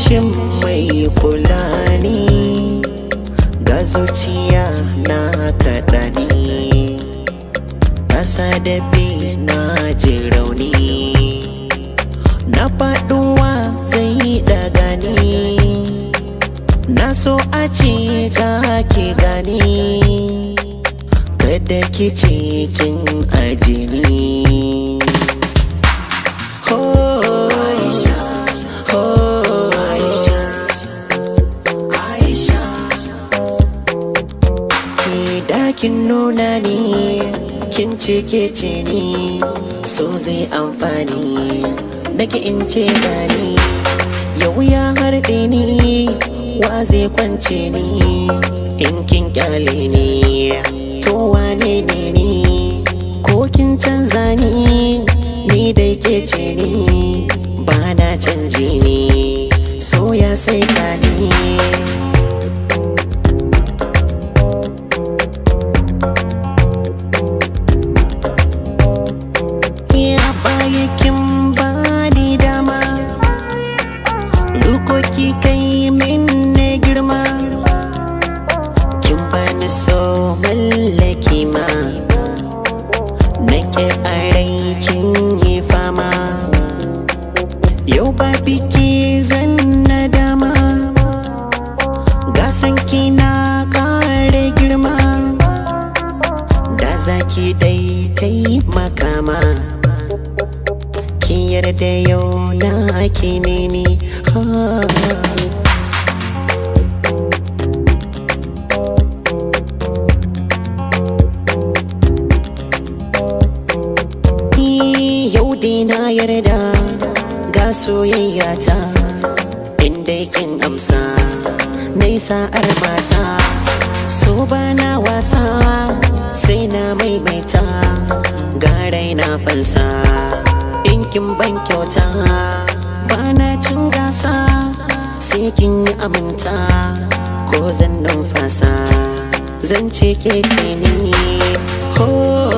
rashin mai kula ni ga zuciya na kaɗa ni ƙasa da bi na ji rauni na faɗuwa zai daga ni na so a ce ga ki gani kada ki ce kin ajini ho Aisha ho Aisha Aisha Ki dakin nuna ni kin ce ke ce ni so zai amfani nake in ce gani yau ya harɗe ni wa zai kwance ni in kin kyale ni to wane ne ni ko kin canza ni ni dai ke ce ni ba na canji ni so ya saita ni ya baya kin bani dama Dukoki kai min ne girma Kin bani so mallaki ma Nake a rai kin yi fama Yau ba biki zan na dama Gasan na kare girma Da zaki dai taimaka ma kin yarda yau na ki ne ni ha. Ni yau dai na yarda ga soyayya ta inda kin amsa na sa'ar mata so ba na wasa sai na maimaita garai na fansa in kin ban kyauta ba na cin gasa sai kin yi aminta ko zan numfasa zan ce ke ce ni ho